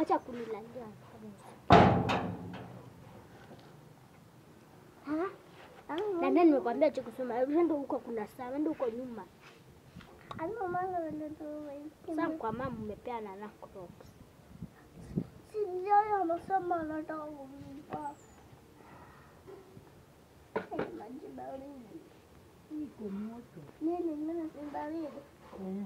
Wacha kunilalia. Ha? Na nani nimekwambia cha kusoma? Wende huko kuna saa, wende huko nyuma. Sasa kwa mama umepeana na Crocs. Sijai anasema anataka kumpa. Eh, Maji baridi. Iko moto. Nini mimi si baridi? Eh.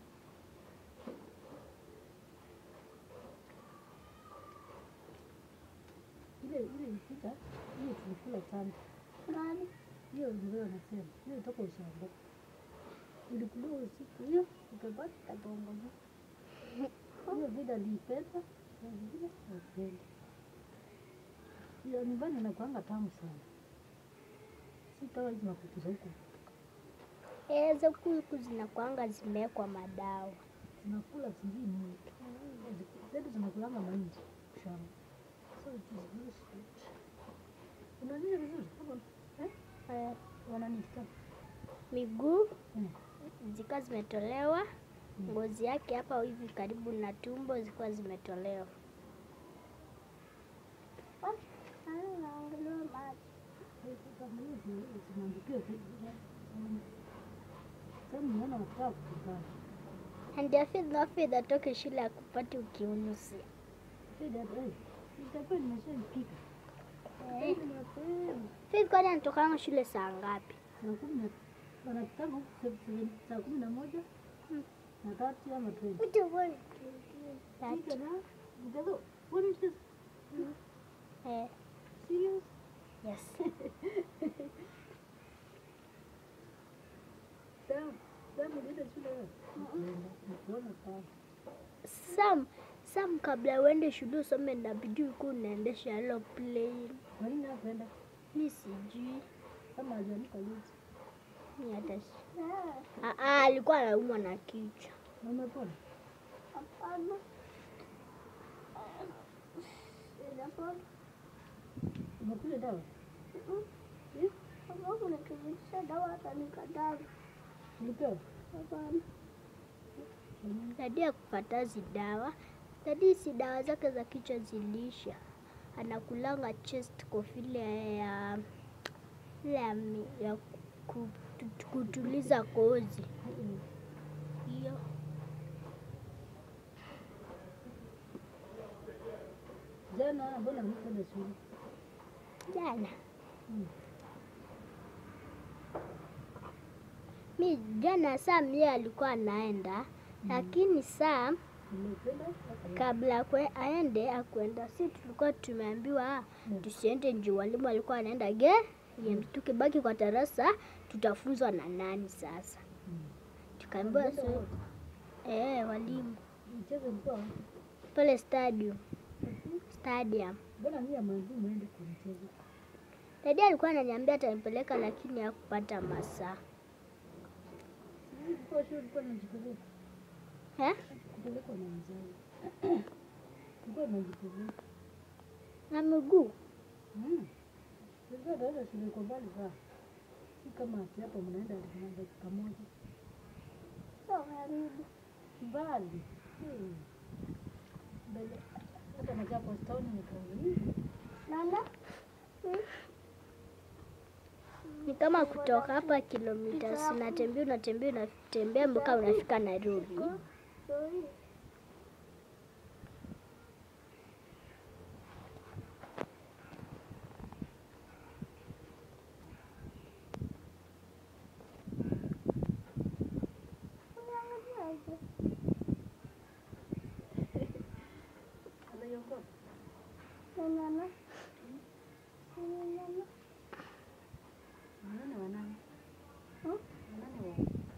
Ile ile ilifika, hiyo tulikula sana. Nani? Hiyo ndio nasema. Hiyo toka ushamba. Ilikuliwa usiku hiyo, ikabaki katongo. Hiyo vida liipenda, na vingine haipendi. Hiyo nyumbani inakuanga tamu sana. Si kama hizi makuku za huku. Hizo kuku zinakuanga zimewekwa madawa. Zinakula sijui nini. Zetu zinakulanga mahindi shamba. So it is very sweet. Unanini vizuri? Kama eh? Eh, Wananisikia? Miguu Eh. zikawa zimetolewa, Mm. ngozi yake hapa hivi karibu na tumbo zilikuwa zimetolewa. Nani naangalia maji? Kama hizi zinaandikiwa tu. Sasa niona nataka kupigana. And I feel no faith atoke shule akupati ukiunusia. Shida eh. Itakuwa nimeshaipika. Eh. Ni mapema. Faith kwani anatokanga shule saa ngapi? Saa kumi na wanakutana huku se- se- saa kumi na moja Mm. na tatu ama twenty. That, Pika na mjazo. What is this? eh, Serious? yes. Damu. Damu ulienda shule wewe? Nakuona sana. Sam, Sam kabla uende shule usome inabidi uko unaendesha aeroplane. Kwa nini hakuenda? Mi sijui. Kama hajaamka juzi. Mi hata si- Ah, ah, alikuwa anaumwa na kichwa. Na umepona? Hapana. Sijapona. Umekunywa dawa? Sababu nikivitisha dawa hata nikadai. Ulipewa? Hapana. Dadi akupata zi dawa. Dadi si dawa zake za kichwa zilisha. Anakulanga chest cough ile ya ile ya, mi- ya ku- ku- kutuliza kozi. Mm. Hiyo. Jana mbona mkwenda shule? Jana. Mm. Mi jana Sam yeye alikuwa anaenda lakini Sam Umekwenda? kabla kwe, aende akwenda, si tulikuwa tumeambiwa Mm. tusiende juu walimu walikuwa wanaenda ge game. Tukibaki kwa darasa tutafunzwa na nani sasa? Mm. Tukaambiwa Walienda so, wote? eh, walimu Mchezo ulikuwa wapi? pale stadium stadium. Mbona mimi amwambia muende kwa mchezo? Dadi alikuwa ananiambia atanipeleka lakini hakupata masaa Ulikuwa shule ulikuwa unajipeleka? eh? Kupelekwa na mzazi. Ulikuwa unajipeleka. na miguu Mm. Ulikuwa unaenda shule iko mbali sana. Si kama ati hapa mnaenda na dakika moja. Sio karibu. Mbali. Hmm. Mbele. Hata nakaa postoni nikaona. Nana? ni kama kutoka hapa kilomita, unatembea unatembea unatembea mpaka unafika Nairobi. Sio hii. Unaangaliaje? Anaiongoza. Nana? Nana? Wanane wanane. Hmm? Wanane wa.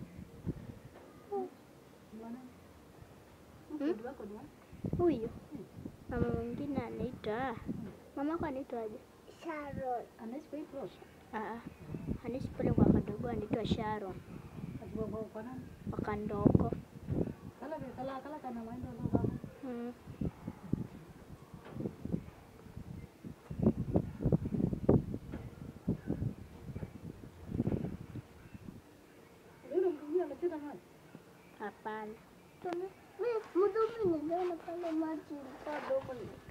Ni wanane. Hmm? Mtoto wako ni wanane? Huyu mama mwingine anaitwa mama yako anaitwaje? Sharon. Anaishi kwa hii plot? Ah, anaishi pale kwa kadogo anaitwa Sharon Ati kwa- kwa- kwa nani? wakandoko. Kala kala kala kana waenda ndo kama. Mm. Yule mtu mwingine anachota maji. Hapana. Tuna- Mimi, mdumi Niliona pale maji ilikuwa dogo